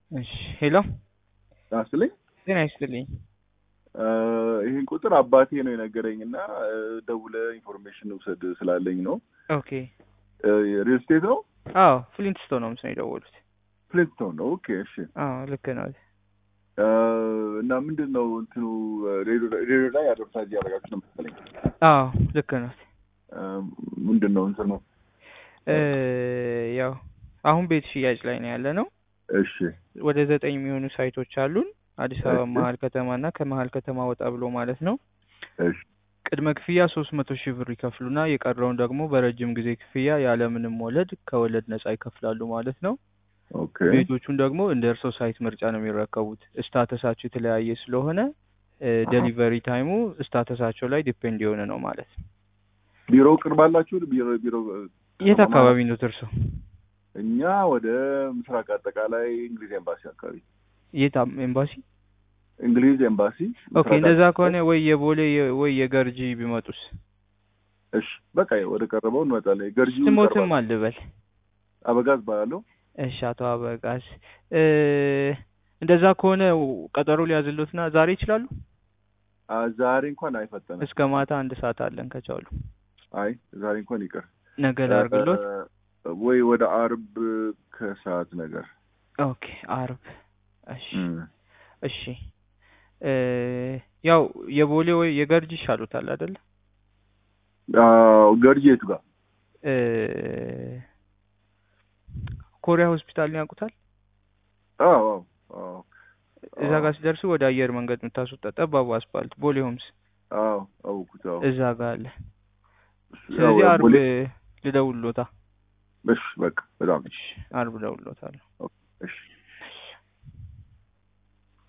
እሺ ሄሎ አስልኝ ጤና ይስጥልኝ። ይህን ቁጥር አባቴ ነው የነገረኝ እና ደውለ ኢንፎርሜሽን ውሰድ ስላለኝ ነው። ኦኬ ሪል ስቴት ነው አዎ ፍሊንትስቶን ነው ምስል የደወሉት። ፍሊንስቶን ነው። ኦኬ እሺ። አዎ ልክ ነው። እና ምንድን ነው እንትኑ ሬዲዮ ላይ አድቨርታይዝ ያደረጋችሁ ነው መሰለኝ። አዎ ልክ ነው። ምንድን ነው እንትኑ? ያው አሁን ቤት ሽያጭ ላይ ነው ያለ ነው። እሺ ወደ ዘጠኝ የሚሆኑ ሳይቶች አሉን አዲስ አበባ እሺ። መሀል ከተማ እና ከመሀል ከተማ ወጣ ብሎ ማለት ነው። እሺ ቅድመ ክፍያ ሶስት መቶ ሺህ ብር ይከፍሉና የቀረውን ደግሞ በረጅም ጊዜ ክፍያ ያለምንም ወለድ ከወለድ ነጻ ይከፍላሉ ማለት ነው። ኦኬ ቤቶቹን ደግሞ እንደ እርሶ ሳይት ምርጫ ነው የሚረከቡት። ስታተሳቸው የተለያየ ስለሆነ ዴሊቨሪ ታይሙ ስታተሳቸው ላይ ዲፔንድ የሆነ ነው ማለት ነው። ቢሮ ቅርብ አላችሁ? ቢሮ ቢሮ የት አካባቢ ነው እርሶ? እኛ ወደ ምስራቅ አጠቃላይ እንግሊዝ ኤምባሲ አካባቢ የት አም- ኤምባሲ? እንግሊዝ ኤምባሲ ኦኬ ምስራቅ እንደዛ አጠቃላይ። ከሆነ ወይ የቦሌ የ- ወይ የገርጂ ቢመጡስ? እሺ በቃ ወደ ቀረበው እንመጣለን። ገርጂ ስሞትም አልበል። አበጋዝ ባያለው እሺ አቶ አበጋዝ እ እንደዛ ከሆነ ቀጠሮ ሊያዝሎትና ዛሬ ይችላሉ? ዛሬ እንኳን አይፈጠንም። እስከ ማታ አንድ ሰዓት አለን ከቻሉ። አይ ዛሬ እንኳን ይቅር። ነገ ላድርግሎት? እ፣ ወይ ወደ አርብ ከሰዓት ነገር ኦኬ አርብ። እሺ እም። እሺ እ ያው የቦሌ ወይ የገርጂ ይሻሉታል አይደለ? አዎ፣ ገርጂ የቱ ጋር? እ ኮሪያ ሆስፒታልን ያውቁታል? አዎ አዎ አዎ እዛ ጋር ሲደርሱ ወደ አየር መንገድ የምታስወጣ ጠባቡ አስፋልት ቦሌ ሆምስ አዎ አውኩት። አዎ እዛ ጋር አለ። ያው ስለዚህ አርብ ቦሌ ልደውልሎታ። እሺ፣ በቃ በጣም እሺ አርብ እደውልሎታለሁ።